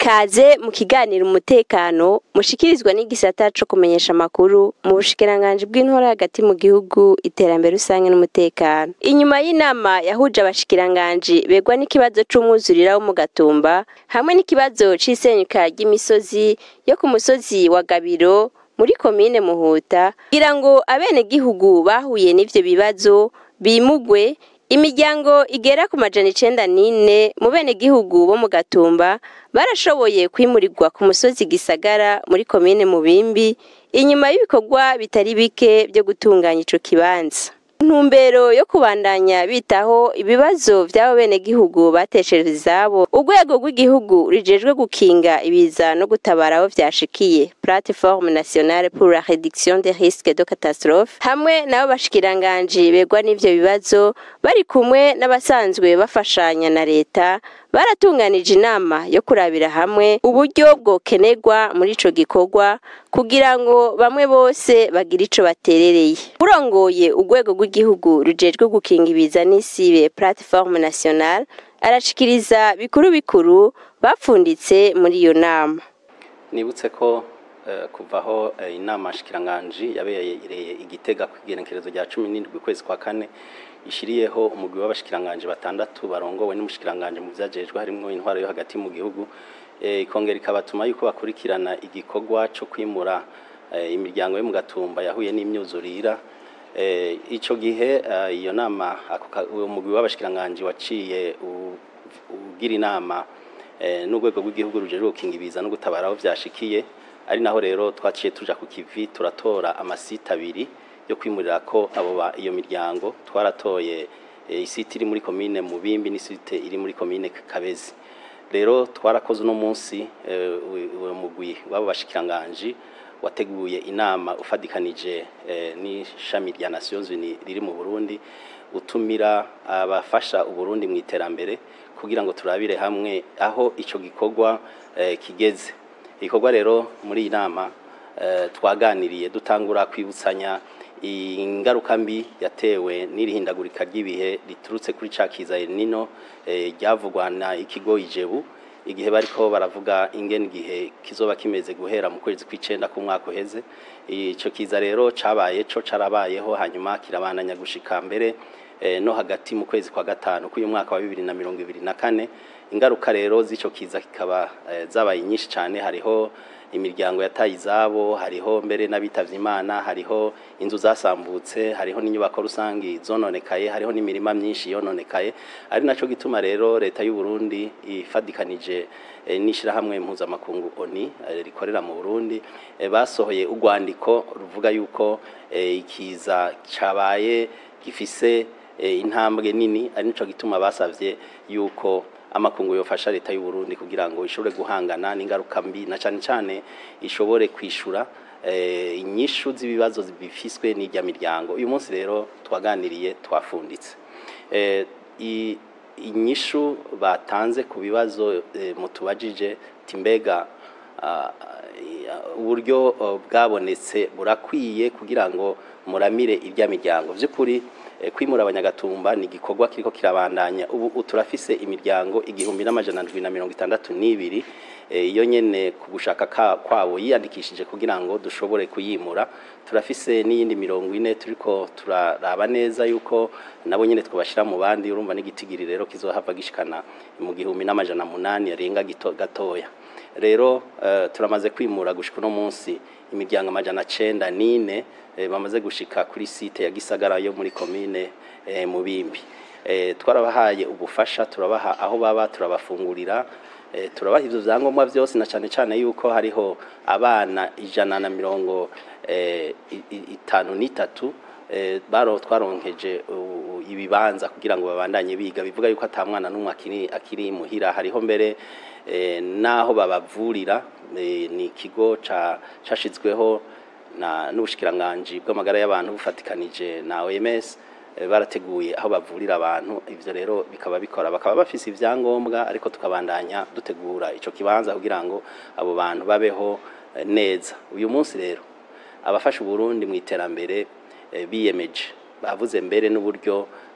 Kaze mu kiganiro umutekano mushikirizwa n'igisata co kumenyesha amakuru mu bushikiranganji bw'intora hagati mu gihugu iterambere rusange n'umutekano. Inyuma y'inama yahuje abashikiranganji begwa n'ikibazo c'umwuzurira wo mu Gatumba hamwe n'ikibazo c'isenyuka ry'imisozi yo ku musozi wa Gabiro muri komine Muhuta kugira ngo abenegihugu bahuye n'ivyo bibazo bimugwe Imiryango igera ku majana icenda n'ine mu benegihugu bo mu Gatumba barashoboye kwimurirwa ku musozi Gisagara muri komine Mubimbi inyuma y'ibikorwa bitari bike vyo gutunganya ico kibanza. Ntumbero yo kubandanya bitaho ibibazo vy'abo benegihugu batesheje izabo urwego rw'igihugu rijejwe gukinga ibiza no gutabara aho vyashikiye plateforme nationale pour la réduction des risques de catastrophe hamwe nabo bashikiranganji begwa n'ivyo bibazo bari kumwe n'abasanzwe bafashanya na leta baratunganije inama yo kurabira hamwe uburyo bwokenerwa muri ico gikorwa kugira ngo bamwe bose bagire ico baterereye urongoye urwego rw'igihugu rujejwe gukinga ibiza n'isibe plateforme nationale arashikiriza bikuru bikuru bapfunditse muri iyo nama nibutse ko eh, kuva aho eh, inama shikiranganji yabereye igitega ku igenekerezo rya cumi n'indwi ukwezi kwa kane ishiriyeho umugwi w'abashikiranganji batandatu barongowe n'umushikiranganji mu vyajejwe harimwo intwaro yo hagati mu gihugu eh, ikongera ikabatuma yuko bakurikirana igikorwa co kwimura eh, imiryango yo mu gatumba yahuye n'imyuzurira eh, ico gihe eh, iyo nama ako ka- uwo mugwi w'abashikiranganji waciye u- ugira inama eh, n'urwego rw'igihugu rujejwe gukinga ibiza no gutabara aho vyashikiye ari naho rero twaciye tuja ku kivi turatora amasite abiri yo kwimurira ko abo ba iyo miryango twaratoye eh, isite iri muri komine Mubimbi n'isite iri muri komine Kabezi rero twarakoze uno munsi eh, uyu- uwo mugwi w'abo bashikiranganji wateguye inama ufadikanije eh, n'ishami rya Nations Unies riri mu Burundi utumira abafasha Uburundi mu iterambere kugira ngo turabire hamwe aho ico gikorwa eh, kigeze igikorwa rero muri iyi nama eh, twaganiriye dutangura kwibutsanya ingaruka mbi yatewe n'irihindagurika ry'ibihe riturutse kuri ca kiza El Nino eh, ryavugwa na ikigo Ijebu igihe bariko baravuga ingene igihe kizoba kimeze guhera mu kwezi kw'icenda k'umwaka uheze ico kiza rero cabaye co carabayeho hanyuma kirabandanya gushika mbere eh, no hagati mu kwezi kwa gatanu k'uyu mwaka wa bibiri na mirongo ibiri na kane ingaruka rero z'ico kiza kikaba eh, zabaye nyinshi cane hariho imiryango yataye izabo hariho mbere n'abitavye imana hariho inzu zasambutse hariho n'inyubako rusangi zononekaye hariho n'imirima myinshi yononekaye ari naco gituma rero leta y'u Burundi ifadikanije eh, n'ishirahamwe mpuzamakungu ONI eh, rikorera mu Burundi eh, basohoye urwandiko ruvuga yuko eh, ikiza cabaye gifise eh, intambwe nini ari nico gituma basavye yuko amakungu yofasha leta y'u Burundi kugira ngo ishobore guhangana n'ingaruka mbi na cane cane ishobore kwishura eh, inyishu z'ibibazo bifiswe n'irya miryango uyu munsi rero twaganiriye twafunditse eh, i- inyishu batanze ku bibazo eh, mutubajije timbega ah, ah, uburyo uh, bwabonetse burakwiye kugira ngo muramire irya miryango vy'ukuri eh, kwimura abanyagatumba ni igikorwa kiriko kirabandanya ubu turafise imiryango igihumbi n'amajana ndwi na mirongo itandatu n'ibiri eh, iyo nyene ku gushaka ka- kwabo yiyandikishije kugira ngo dushobore kuyimura turafise n'iyindi mirongo ine turiko turaraba neza yuko nabo nyene twabashira mu bandi urumva n'igitigiri rero kizohava gishikana mu gihumbi n'amajana munani arenga gito gatoya rero eh, turamaze kwimura gushika uno munsi imiryango amajana cenda n'ine eh, bamaze gushika kuri site ya Gisagara yo muri komine eh, Mubimbi eh, twarabahaye ubufasha turabaha aho baba turabafungurira eh, turabaha ivyo vyangombwa vyose na cane cane yuko hariho abana ijana na mirongo eh, i- i- itanu n'itatu eh, baro twaronkeje u- u- ibibanza kugira ngo babandanye biga bivuga yuko ata mwana n'umwe akiri akiri muhira hariho mbere eh, naho babavurira eh, ni ikigo ca cashizweho na n'ubushikiranganji bw'amagara y'abantu bufatikanije na OMS eh, barateguye aho bavurira abantu ivyo rero bikaba bikora bakaba bafise ivyangombwa ariko tukabandanya dutegura ico kibanza kugira ngo abo bantu babeho eh, neza uyu munsi rero abafasha Uburundi mu iterambere eh, biyemeje bavuze mbere n'uburyo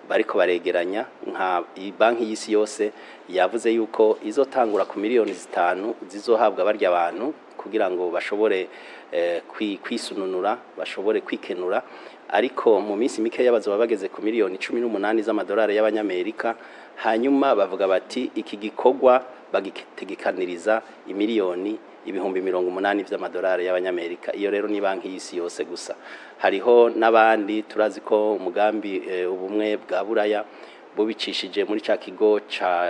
bariko baregeranya nka banki y'isi yose yavuze yuko izotangura ku miliyoni zitanu zizohabwa barya abantu kugira ngo bashobore kwisununura bashobore kwikenura ariko mu minsi mikeya bazoba bageze ku miliyoni cumi n'umunani z'amadolari y'abanyamerika hanyuma bavuga bati iki gikorwa bagitegekaniriza imiliyoni ibihumbi mirongo umunani vy'amadolari y'abanyamerika iyo rero ni banki y'isi yose gusa hariho n'abandi turazi ko umugambi e, ubumwe bwa buraya bubicishije muri ca kigo ca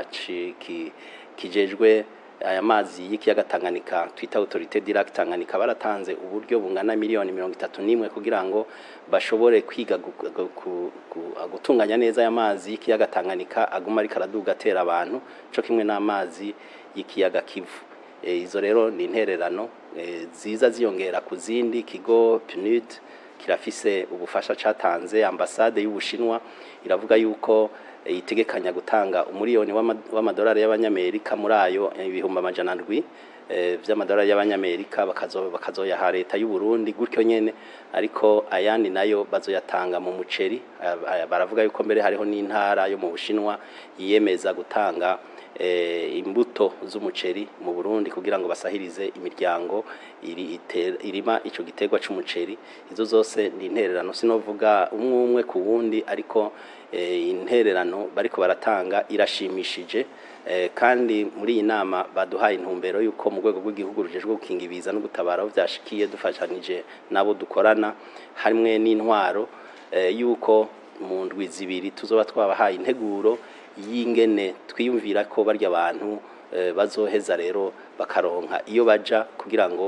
kijejwe aya mazi y'ikiyaga Tanganyika twita autorité direct Tanganyika baratanze uburyo bungana miliyoni mirongo itatu n'imwe kugira ngo bashobore kwiga gutunganya neza aya mazi y'ikiyaga Tanganyika aguma ariko araduga atera abantu co kimwe n'amazi y'ikiyaga Kivu izo rero ni intererano ziza ziyongera ku zindi kigo PNUD kirafise ubufasha catanze ambasade y'ubushinwa iravuga yuko itegekanya gutanga umuriyoni w'amadolari y'abanyamerika muri ayo ibihumbi amajana ndwi vy'amadolari y'abanyamerika bakazoyaha leta y'u Burundi gutyo nyene ariko ayandi nayo bazoyatanga mu muceri baravuga yuko mbere hariho n'intara yo mu bushinwa yiyemeza gutanga imbuto z'umuceri mu Burundi kugira ngo basahirize imiryango irima ico giterwa c'umuceri izo zose ni intererano sinovuga umwe umwe ku wundi ariko intererano bariko baratanga irashimishije kandi muri iyi nama baduhaye intumbero y'uko mu rwego rw'igihugu rujejwe gukinga ibiza no gutabara aho byashikiye dufashanije n'abo dukorana hamwe n'intwaro y'uko mu ndwi zibiri tuzoba twabahaye integuro y'ingene twiyumvira ko barya abantu bazoheza rero bakaronka iyo baja kugira ngo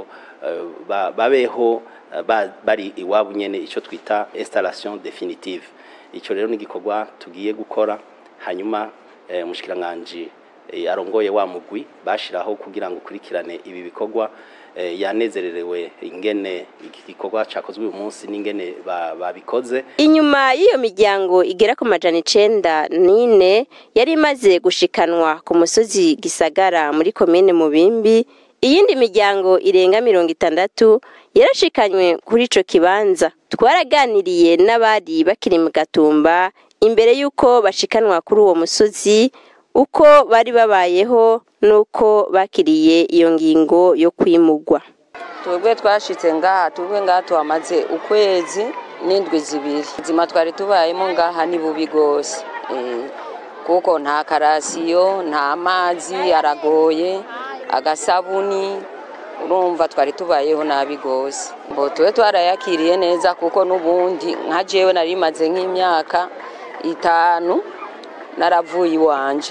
babeho bari iwabo nyene icyo twita installation definitive icyo rero ni igikorwa tugiye gukora hanyuma umushikiranganji arongoye wa mugwi bashiraho kugira ngo ukurikirane ibi bikorwa yanezererewe ingene iki gikorwa cyakozwe uyu munsi n'ingene babikoze inyuma y'iyo miryango igera ku majana icenda n'ine yari imaze gushikanwa ku musozi gisagara muri komine mubimbi iyindi miryango irenga mirongo itandatu yarashikanywe kuri ico kibanza twaraganiriye n'abari bakiri mu gatumba imbere y'uko bashikanwa kuri uwo musozi uko bari babayeho n'uko bakiriye iyo ngingo yo kwimugwa twebwe twashitse ngaha twebwe ngaha tuhamaze ukwezi n'indwi zibiri ubuzima twari tubayemo ngaha ni bubi rwose kuko nta karasiyo nta mazi aragoye agasabuni urumva twari tubayeho nabi rwose ngo tube twarayakiriye neza kuko n'ubundi nka jewe nari maze nk'imyaka itanu naravuye iwanje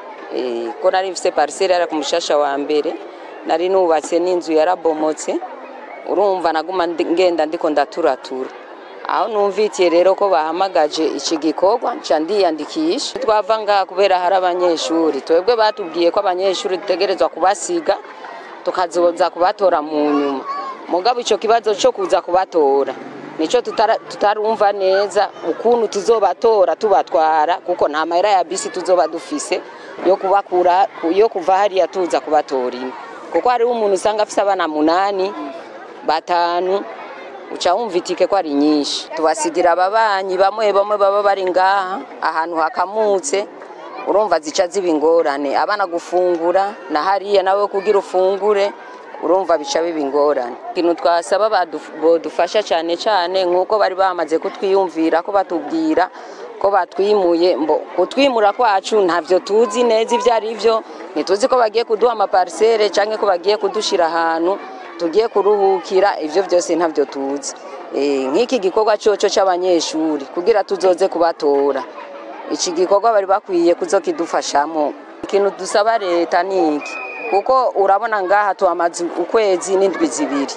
ko nari mfite pariseri yari ku mushasha wa mbere nari nubatse n'inzu yarabomotse urumva naguma ngenda ndiko ndaturatura aho numvitiye rero ko bahamagaje iki gikorwa nca ndiyandikisha twava ngaha kubera hari abanyeshuri twebwe batubwiye ko abanyeshuri dutegerezwa kubasiga tukazoza kubatora mu nyuma mugabo icyo kibazo cyo kuza kubatora nicyo tutarumva neza ukuntu tuzobatora tubatwara kuko nta mahera ya bisi tuzoba dufise yo kubakura yo kuva hariya tuza kubatora imwe kuko hariho umuntu usanga afise abana munani batanu uca wumva itike ko ari nyinshi tubasigira ababanyi bamwe bamwe baba bari ngaha ahantu hakamutse urumva zica ziba ingorane abana gufungura na hariya nawe kugira ufungure urumva bica biba ingorane ikintu twasaba badufasha cyane cyane nk'uko bari bamaze kutwiyumvira ko batubwira ko batwimuye mbo kutwimura kwacu ntabyo tuzi neza ibyo ari byo ntituzi ko bagiye kuduha amaparisere cyangwa ko bagiye kudushyira ahantu tugiye kuruhukira ibyo byose ntabyo tuzi nk'iki gikorwa cyoco cy'abanyeshuri kugira tuzoze kubatora iki gikorwa bari bakwiye kuzokidufashamo ikintu dusaba leta ni iki kuko urabona ngaha tuhamaze ukwezi n'indwi zibiri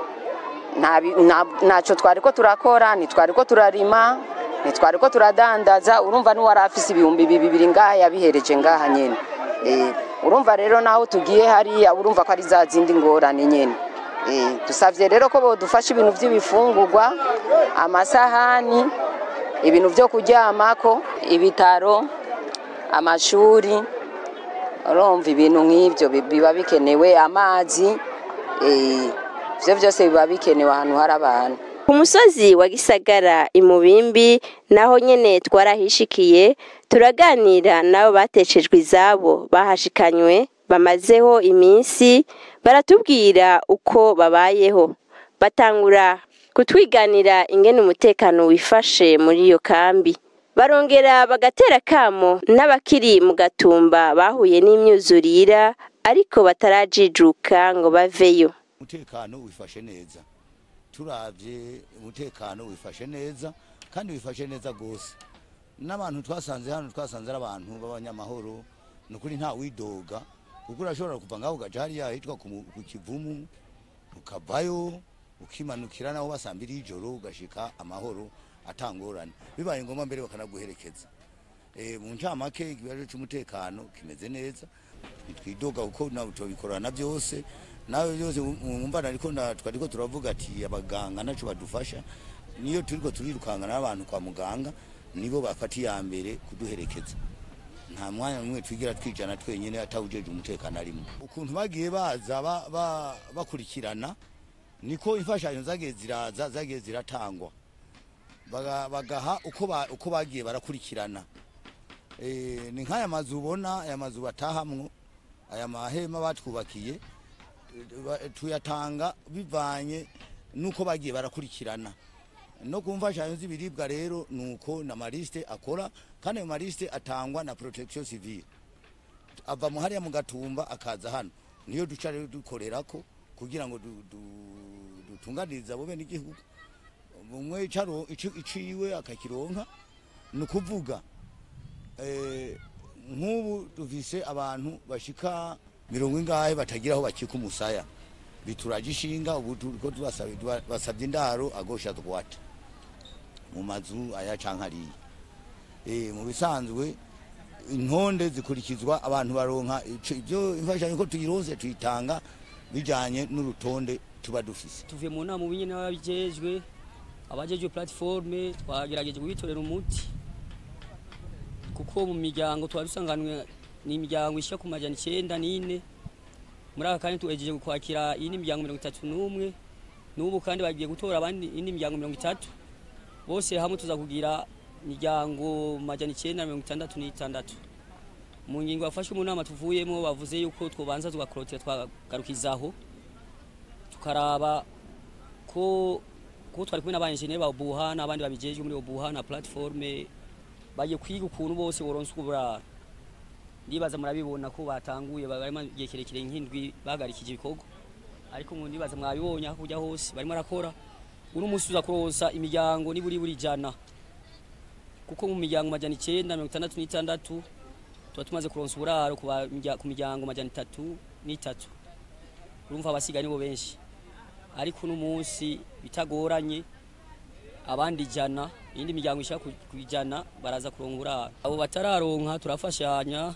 ntacyo twari ko turakora ntitwari ko turarima ntitwari ko turadandaza urumva n'uwari afise ibihumbi bibiri ngaha yabihereje ngaha nyine urumva rero naho tugiye hariya urumva ko ari za zindi ngorane nyine dusabye rero ko bodufasha ibintu by'ibifungurwa amasahani ibintu byo kuryamako ibitaro amashuri urumva ibintu nk'ibyo biba bikenewe amazi ibyo byose biba bikenewe ahantu hari abantu ku musozi wa gisagara imubimbi naho nyene twarahishikiye turaganira nabo bateshejwe izabo bahashikanywe bamazeho iminsi baratubwira uko babayeho batangura kutwiganira ingene umutekano wifashe muri iyo kambi barongera bagatera kamo n'abakiri mu gatumba bahuye n'imyuzurira ariko batarajijuka ngo baveyo umutekano wifashe neza turavye umutekano wifashe neza kandi wifashe neza gose n'abantu twasanze hano twasanze ari abantu b'abanyamahoro ni ukuri nta widoga kuko urashobora kuva ngaho ugaja hariya hitwa ku mu- ku kivumu ukavayo ukimanukira naho basambira ijoro ugashika amahoro atangorane bibaye ngombwa mbere bakanaguherekeza Eh, mu ncamake ikibazo c'umutekano kimeze neza ntitwidoga kuko nabo tubikorana byose nawe byose mwumva ariko twariko turavuga ati abaganga naco badufasha niyo turiko turirukangana n'abantu kwa muganga nibo bafata iya mbere kuduherekeza nta mwanya n'umwe twigira twijana twenyine atawujeje umutekano arimo ukuntu bagiye baza ba- ba- bakurikirana niko imfashanyo zagiye ziraza zagiye ziratangwa Baga- bagaha uko ba- uko bagiye barakurikirana Eh, ni nk'aya mazu ubona aya mazu batahamwo aya mahema batwubakiye eh, ba- tuyatanga bivanye nuko bagiye barakurikirana no ku mfashanyo z'ibiribwa rero nuko na marisite akora kandi ayo marisite atangwa na protection civile ava mu hariya mu gatumba akaza hano niyo duca rero dukorerako kugira ngo du- du- dutunganirize abo bene igihugu umwe icaro- ici- iciwe akakironka ni ukuvuga eh, nk'ubu dufise abantu bashika mirongo ingahe batagira aho bakika umusaya bituraje ishinga ubu turiko tubasaba- basabye indaro agosha twata mu mazu aya canke ariya Eh, mu bisanzwe intonde zikurikizwa abantu baronka ico- ivyo imfashanyo ko tuyironse tuyitanga bijanye n'urutonde tuba dufise tuvuye mu nama ubunye n'ababijejwe abajejwe platiforme twagerageje kubitorera umuti kuko mu miryango twari dusanganwe ni imiryango ishika ku majana icenda n'ine muri aka kanya tuhejeje kwakira iyindi miryango mirongo itatu n'umwe n'ubu kandi bagiye gutora abandi iyindi miryango mirongo itatu bose hamwe tuza kugira imiryango majana icenda na mirongo itandatu n'itandatu mu ngingo yafashwe mu nama tuvuyemo bavuze yuko twobanza tugakorotira twagarukizaho tukaraba ko ko twari kumwe n'abanjeneri ba buha n'abandi babijejwe muri buha na platforme bagiye kwiga ukuntu bose boronse uburaro ndibaza murabibona ko batanguye barimo igihe kirekire nk'indwi bahagarikije ibikorwa ariko mu ndibaza mwabibonye aho kujya hose barimo arakora uno munsi uza kuronsa imiryango niburi buri jana kuko mu miryango majana icenda mirongo itandatu n'itandatu tuba tumaze kuronsa uburaro ku ba- mirya- ku miryango majana itatu n'itatu urumva abasigaye nibo benshi ariko uno munsi bitagoranye abandi ijana iyindi miryango ishaka ku ku ijana baraza kuronka uburaro abo batararonka turafashanya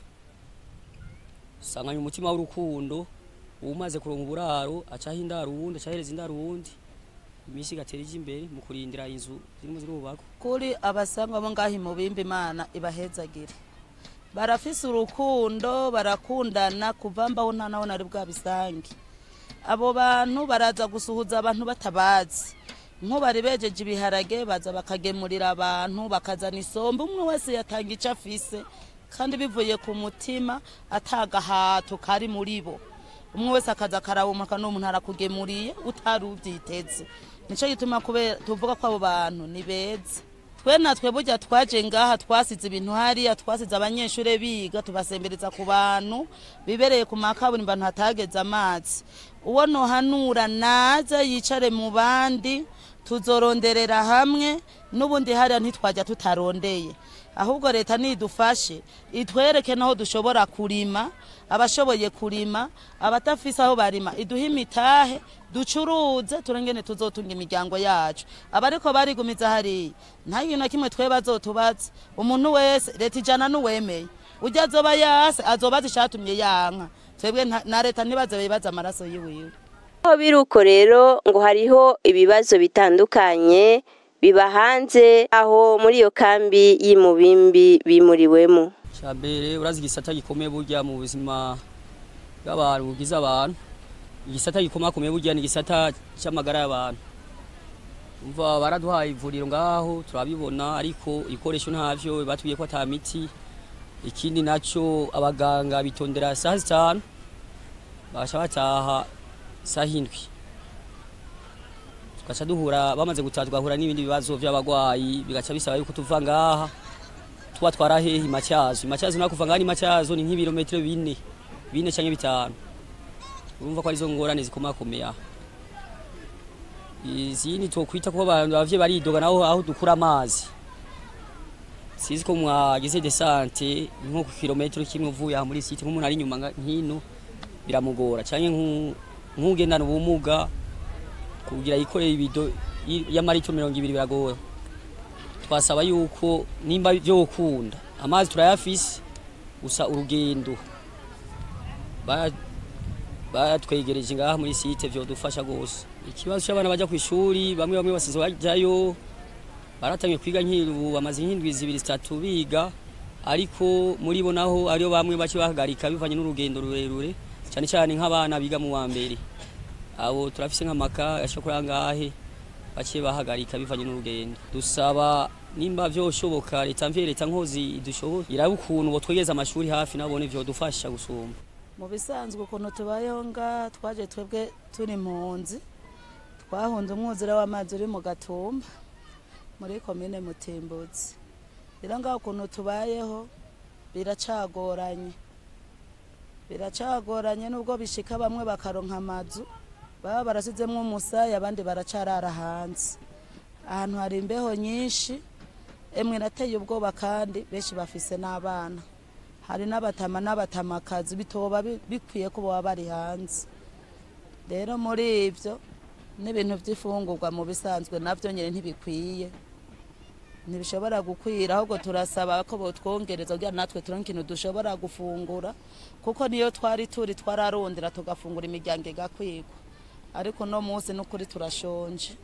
sanganya umutima w'urukundo umaze kuronka uburaro acaho indaro uwundi acahereza indaro uwundi iminsi igatera ija imbere mu kurindira inzu zirimo zirubakwa kuri abasangwa bo ngaho imubimba imana ibahezagire barafise urukundo barakundana kuva mbaho nta naho nari bwabisange abo bantu baraza gusuhuza abantu batabazi nk'ubari bejeje ibiharage baza bakagemurira abantu bakazana isombe umwe wese yatanga icyo afise kandi bivuye ku mutima atagahato kari muri bo umwe wese akaza akarawumuka n'umuntu arakugemuriye utari ubyiteze nicyo gituma kubera tuvuga ko abo bantu ni beza twe natwe burya twaje ngaha twasize ibintu hariya twasize abanyeshuri biga tubasembereza ku bantu bibereye ku makaburimbo abantu hatageze amazi uwo nohanura naze yicare mu bandi tuzoronderera hamwe n'ubundi hariya ntitwajya tutarondeye ahubwo leta nidufashe itwereke naho dushobora kurima abashoboye kurima abatafise aho barima iduhe imitahe ducuruze turengene tuzotunga imiryango yacu abariko barigumiza hariya nta kintu na kimwe twe bazotubaza umuntu wese leta ijana n'uwemeye ujya azoba yase azobaza icatumye yanka twebwe nta- na leta ntibaze bibaza amaraso yiwiwe aho biri uko rero ngo hariho ibibazo bitandukanye biba hanze aho muri iyo kambi y'imubimbi bimuriwemo cyambere urazi igisata gikomeye burya mu buzima bw'abantu bugize abantu igisata gikomakomeye burya ni igisata cy'amagara y'abantu umva baraduhaye ivuriro ngaho turabibona ariko ibikoresho ntavyo batubwiye ko ata miti ikindi naco abaganga bitondera saa zitanu bagaca bataha saa hindwi tugaca duhura bamaze gutaha tugahura n'ibindi bibazo vy'abagwayi bigaca bisaba yuko tuva ngaha tuba twarahehe macyazo macyazo nako kuva ngaha ni macyazo ni nk'ibirometero bine bine canke bitanu urumva ko arizo ngorane zikomakomeye aha izindi twokwita ko abantu bavye baridoga naho aho dukura amazi sizi ko mwagize desante nko ku kilometero kimwe uvuye aha muri site nk'umuntu ari inyuma nga- nkino biramugora canke nku- nk'ugendana ubumuga kugira yikoreye ibido y- y'amaritiro mirongo ibiri biragora twasaba yuko nimba vyokunda amazi turayafise gusa urugendo ba- batwegereje ngaha muri site vyodufasha gose ikibazo c'abana baja kw'ishuri bamwe bamwe basize bajayo baratangiye kwiga nk'iru bamaze nk'indwi zibiri zitatu biga ariko muri bo naho ariyo bamwe bace bahagarika bivanye n'urugendo rurerure cyane cyane nk'abana biga mu wa mbere abo turafise nk'amaka ashobora angahe bace bahagarika bivanye n'urugendo dusaba nimba vyoshoboka leta mvye leta nkozi idushoboye irabe ukuntu botwegeza amashuri hafi nabone vyodufasha gusumba mu bisanzwe ukuntu tubayeho nga twaje twebwe turi impunzi twahunze umwuzure w'amazi uri mu gatumba muri komine mutimbuzi rero ngaho ukuntu tubayeho biracagoranye biracagoranye nubwo bishika bamwe bakaronka amazu baba barasizemwo umusaya abandi baracarara hanze ahantu hari imbeho nyinshi emwe nateye ubwoba kandi benshi bafise n'abana hari n'abatama n'abatamakazi bitoba bi- bikwiye ko baba bari hanze rero muri ivyo n'ibintu vy'ifungurwa mu bisanzwe navyo nyene ntibikwiye ntibishobora gukwira ahubwo turasaba ko botwongereza kugira natwe turonke ikintu dushobora gufungura kuko niyo twari turi twararondera tugafungura imiryango igakwigwa ariko no munsi n'ukuri turashonje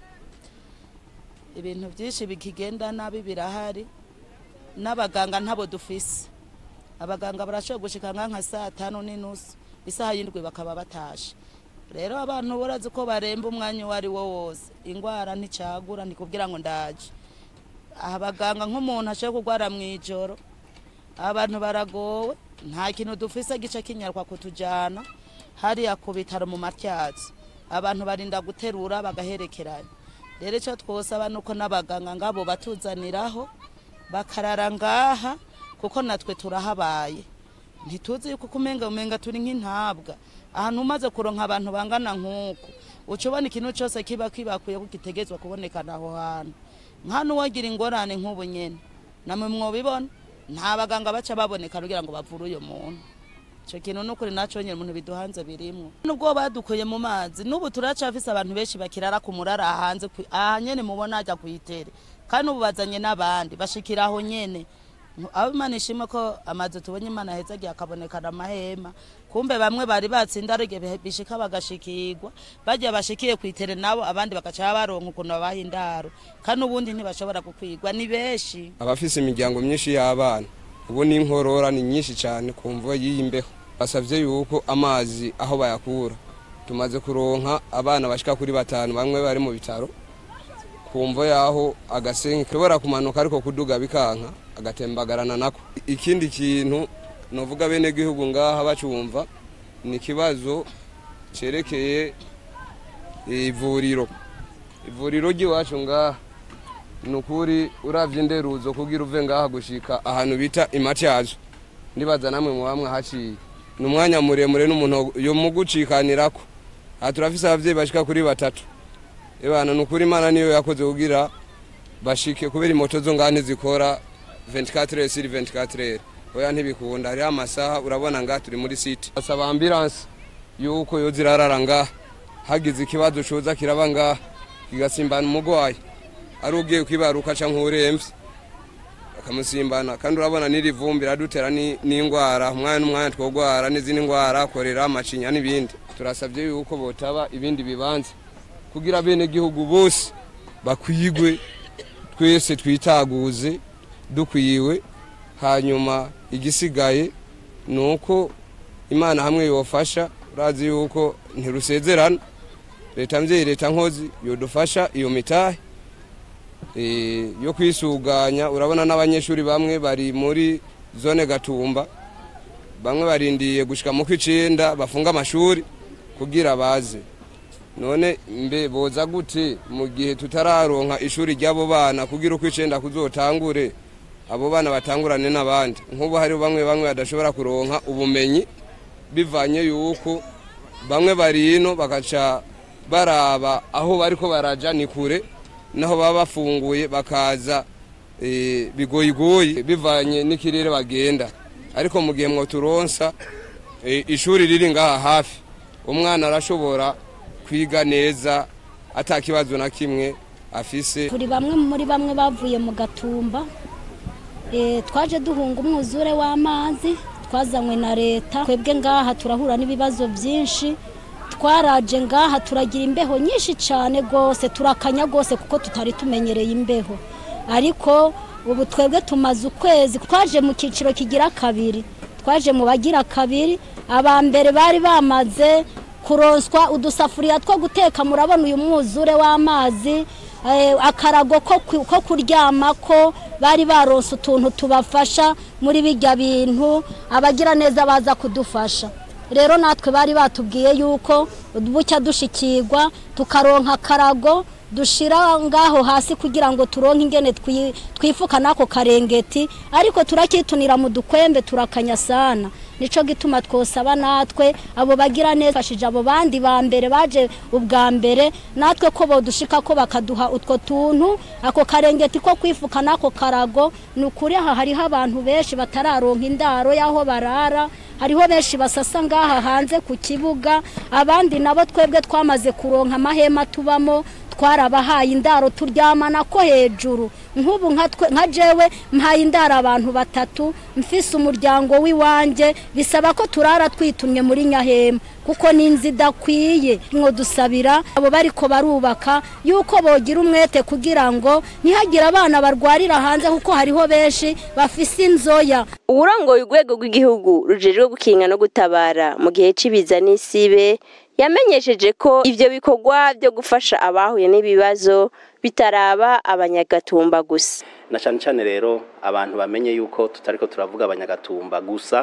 ibintu byinshi bikigenda nabi birahari n'abaganga ntabo dufise abaganga barashobora gushika nka nka saa tanu n'inusu isaha y'indwi bakaba batashe rero abantu urazi ko baremba umwanya uwo ari wo wose ingwara nticagura ntikubwira ngo ndaje aha abaganga nk'umuntu ashobora kurwara mu ijoro abantu baragowe nta kintu dufise gice kinyarwa kutujana hariya ku bitaro mu matyazo abantu barinda guterura bagaherekeranya rero icyo twosaba ni uko n'abaganga ngabo batuzaniraho bakarara ngaha kuko natwe turahabaye ntituzi yuko umenga umenga turi nk'intabwa ahantu umaze kuronka abantu bangana nk'uku uca ubona ikintu cyose kiba kibakwiye ko gitegetswe kubonekana aho hantu nk'hano uwagira ingorane nk'ubu nyene namwe mwobibona nta baganga baca baboneka kugira ngo bavure uyo muntu icyo kintu ni ukuri naco nyine umuntu biduhanze birimwo nubwo badukuye mu mazi n'ubu turacafise abantu benshi bakirara ku murara hanze kwi- aha nyene mubona ajya kuyitere kandi ubu bazanye n'abandi bashikira aho nyene abo imana ishima ko amazu tubonye imana heza agiye akabonekana amahema kumbe bamwe bari batsinda arige bishika bagashikirwa bajya bashikiye kwitere nabo abandi bagaca baronka ukuntu babaha indaro kandi ubundi ntibashobora gukwigwa ni benshi abafise imiryango myinshi y'abana ubu n'inkorora ni nyinshi cyane ku mvo y'iyi mbeho basabye yuko amazi aho bayakura tumaze kuronka abana bashika kuri batanu bamwe bari mu bitaro ku mvo y'aho agasenke kashobora kumanuka ariko kuduga bikanka agatembagarana nako ikindi kintu novuga bene gihugu ngaha bacumva ni ikibazo cerekeye ivuriro ivuriro ry'iwacu ngaha ni ukuri uravye inderuzo kugira uve ngaha gushika ahantu bita imatyazo ndibaza namwe mu bamwe haciye ni umwanya muremure n'umuntu yo mugucikanirako aha turafise abavyeyi bashika kuri batatu ebana ni ukuri imana niyo yakoze kugira bashike kubera imoto zo ngaha ntizikora 24 sur 24 oya ntibikunda hariho amasaha urabona ngaha turi muri site asaba ambulance yuko yo zirarara ngaha hagize ikibazo coza kiraba ngaha kigasimbana umugwayi ari ugiye kwibaruka canke uremvye akamusimbana kandi urabona n'iri vumbi radutera n'ingwara umwanya n'umwanya twogwara n'izindi ngwara korera amacinya n'ibindi turasabye yuko botaba ibindi bibanza kugira bene gihugu bose bakwigwe twese twitaguze dukwiwe hanyuma igisigaye ni uko imana hamwe yofasha urazi yuko ntirusezerana leta mvyeyi leta nkozi yodufasha iyo mitahe eh, yo kwisuganya urabona n'abanyeshuri bamwe bari muri zone gatumba bamwe barindiye gushika mu kw'icenda bafunga amashuri kugira baze none mbe boza gute mu gihe tutararonka ishuri ry'abo bana kugira uko icenda kuzotangure abo bana batangurane n'abandi nk'ubu hariho bamwe bamwe badashobora kuronka ubumenyi bivanye yuko bamwe bari ino bagaca baraba aho bariko baraja ni kure naho baba bafunguye bakaza eh, bigoyigoyi bivanye n'ikirere bagenda ariko mu gihe mwoturonsa eh, ishuri riri ngaha hafi umwana arashobora kwiga neza ata kibazo na kimwe afise turi bamwe muri bamwe bavuye mu gatumba Eh, twaje duhunga umwuzure w'amazi twazanywe na leta twebwe ngaha turahura n'ibibazo byinshi twaraje ngaha turagira imbeho nyinshi cyane rwose turakanya rwose kuko tutari tumenyereye imbeho ariko ubu twebwe tumaze ukwezi twaje mu cyiciro kigira kabiri twaje mu bagira kabiri aba mbere bari bamaze kuronswa udusafuriya two guteka murabona uyu mwuzure w'amazi eh, akarago ko ku- ko kuryamako bari baronse utuntu tubafasha muri bijya bintu abagira neza baza kudufasha rero natwe bari batubwiye yuko bucya dushikirwa tukaronka akarago dushira ngaho hasi kugira ngo turonke ingene twi- twifuka n'ako karengeti ariko turakitunira mu dukwembe turakanya sana nico gituma twosaba natwe abo bagira neza fashije abo bandi ba mbere baje ubwa mbere natwe ko bodushika ko bakaduha utwo tuntu ako karengeti ko kwifuka n'ako karago ni ukuri aha hariho abantu benshi batararonka indaro y'aho barara hariho benshi basasa ngaha hanze ku kibuga abandi nabo twebwe twamaze kuronka amahema tubamo twarabahaye indaro turyamana ko hejuru nk'ubu nka twe- nka jewe mpaye indaro abantu batatu mfise umuryango w'iwanjye bisaba ko turara twitumye muri nyahema kuko ni inzu idakwiye mwo dusabira abo bariko barubaka yuko bogira umwete kugira ngo ntihagire abana barwarira hanze kuko hariho benshi bafise inzoya uwurongoye urwego rw'igihugu rujejwe gukinga no gutabara mu gihe c'ibiza n'isibe yamenyesheje ko ivyo bikorwa byo gufasha abahuye n'ibibazo bitaraba abanyagatumba gusa na cyane cyane rero abantu bamenye yuko tutariko turavuga abanyagatumba gusa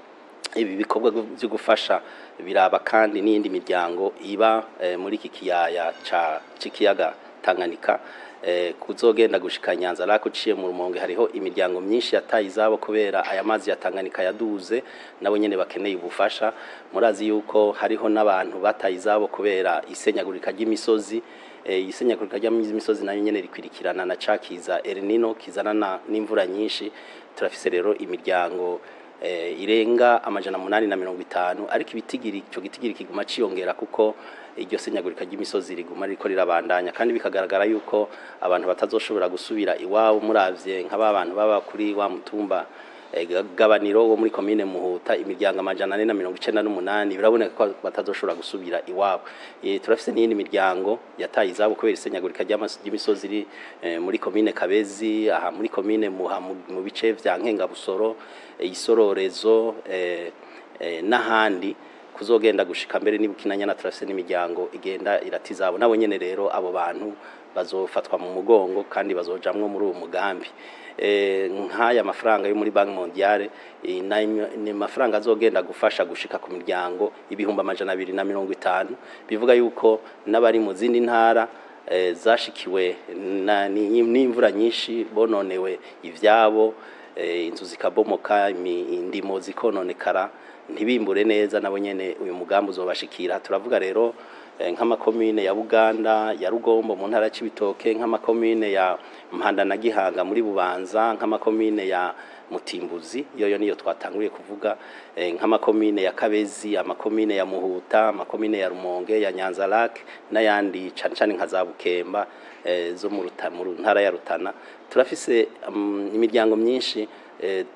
ibi bikorwa byo gufasha biraba kandi n'iyindi miryango iba eh, muri iki kiyaya ca c'ikiyaga Tanganyika eh, kuzogenda gushika Nyanza lako uciye mu rumonge hariho imiryango myinshi yataye izabo kubera aya mazi ya Tanganyika yaduze nabo nyene bakeneye ubufasha murazi yuko hariho n'abantu bataye izabo kubera isenyagurika ry'imisozi eh, isenyagurika ry'imisozi nayo nyene rikwirikirana na cakiza El Nino kizana na- n'imvura nyinshi turafise rero imiryango eh, irenga amajana munani na mirongo itanu ariko ibitigiri ico gitigiri kiguma ciyongera kuko iryo senyagurika ry'imisozi riguma ririko rirabandanya kandi bikagaragara yuko abantu batazoshobora gusubira iwabo muravye nk'aba bantu baba kuri wa mutumba eh, Ga- gabaniro wo muri komine muhuta imiryango amajana ane na mirongo icenda n'umunani biraboneka ko batazoshobora gusubira iwabo Eh, turafise n'iyindi miryango yataye izabo kubera isenyagurika ry'amas- ry'imisozi iri eh, muri komine kabezi aha muri komine muha mu mu bice vya nkengabusoro eh, isororezo eh, eh, n'ahandi kuzogenda gushika mbere n'ibukinanya turafise n'imiryango igenda iratizabo nabo nyene rero abo bantu bazofatwa mu mugongo kandi bazojamwo muri uwo mugambi eh, nk'aya mafaranga yo muri banki mondiale eh, nayo ni amafaranga azogenda gufasha gushika ku miryango ibihumbi amajana abiri na mirongo itanu bivuga yuko n'abari mu zindi ntara eh, zashikiwe na- ni- n'imvura nyinshi bononewe ivyabo eh, inzu zikabomoka imi- indimo zikononekara ntibimbure neza nabo nyene uyu mugambi uzobashikira turavuga rero eh, nk'amakomine ya Buganda ya Rugombo mu ntara y'Ibitoke nk'amakomine ya Mpanda na Gihanga muri Bubanza nk'amakomine ya Mutimbuzi yoyo niyo twatanguriye kuvuga eh, nk'amakomine ya Kabezi amakomine ya Muhuta amakomine ya Rumonge ya Nyanza Lake n'ayandi cane cane nka za Bukemba eh, zo mu Ruta- mu ntara ya Rutana turafise um, imiryango myinshi eh,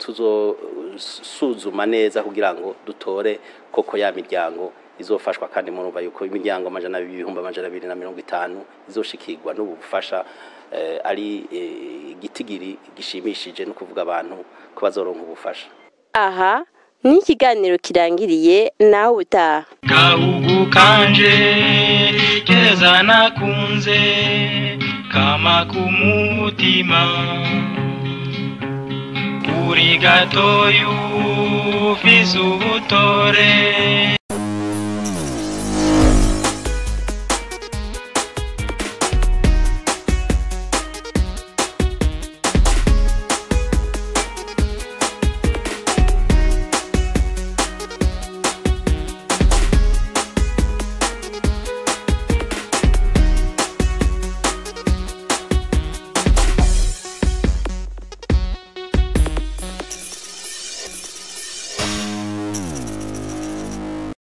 tuzosuzuma neza kugira ngo dutore koko ya miryango izofashwa kandi murumva yuko imiryango amajana abiri ibihumbi amajana abiri na mirongo itanu izoshikirwa n'ubu bufasha eh, ari eh, igitigiri gishimishije no kuvuga abantu ko bazoronka ubufasha aha ni ikiganiro kirangiriye nawe utaha gahugu kanje keza nakunze kama kumutima uri gatoyu ufise ubutore